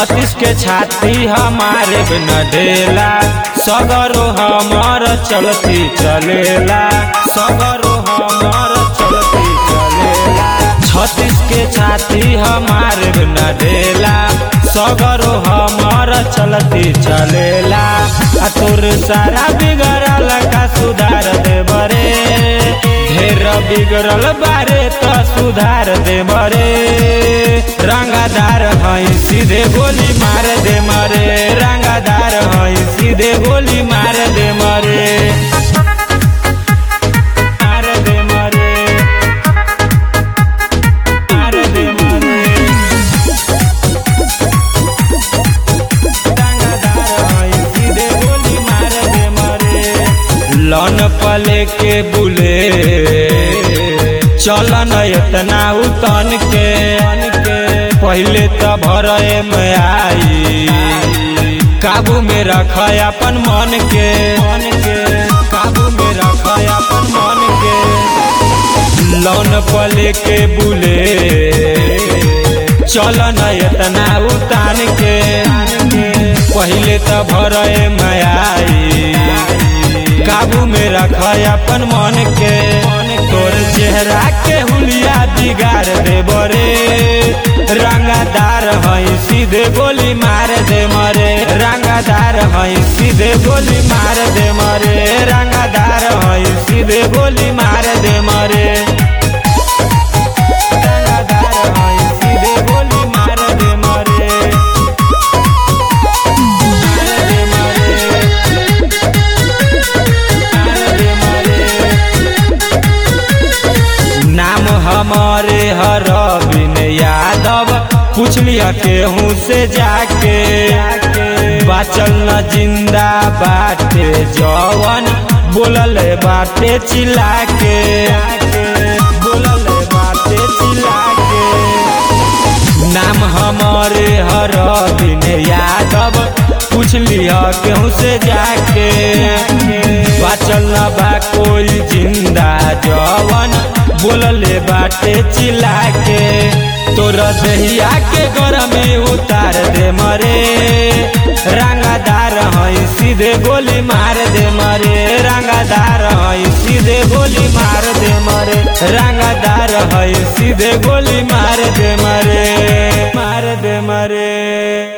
छत्तीस के छाती हमारे न ढेला सगरो हमर चलती चलेला सगरो हमर चलती चलेला छत्तीस के छाती हमारे न ढेला सगरो हमर चलती चलेला आ तोर सारा बिगड़ल का सुधार दे बरे ढेर बिगड़ल बारे त सुधार दे मरे रंगादार हई सीधे गोली मार दे मरे रंगादार हई सीधे गोली मार दे मरे मार दे मरे मार दे मरे रंगादार हई सीधे गोली मार दे मरे लन पले के बुले चलन इतना उतन के पहले तो भरे में आई काबू में रख अपन मन के मन के काबू में रख अपन मन के लौन पले के बुले चलन इतना उतान के पहले तो भरे में आई काबू में रख अपन मन के तोर चेहरा के हुलिया बिगाड़ दे बरे रंगादार हई सीधे गोली मार दे मरे रंगादार हई सीधे गोली मार दे मरे रंगादार हई सीधे गोली मार दे मरे रंगादार हई सीधे गोली मार दे मरे मार दे मरे नाम हमारे हर बिन यादव पूछ लिया केहू से जाके बाचल न जिंदा बाटे जवन बोलल बाटे चिल्ला के बोलल बाटे चिल्ला के नाम हमारे हर दिन यादव पूछ लिया केहू से जाके बाचल न बा कोई जिंदा जवन बोलले बाटे चिल्ला के तोरा दहिया के गरमी उतार दे मरे रंगादार हई सीधे गोली मार दे मरे रंगादार हई सीधे गोली मार दे मरे रंगादार हई सीधे गोली मार दे मरे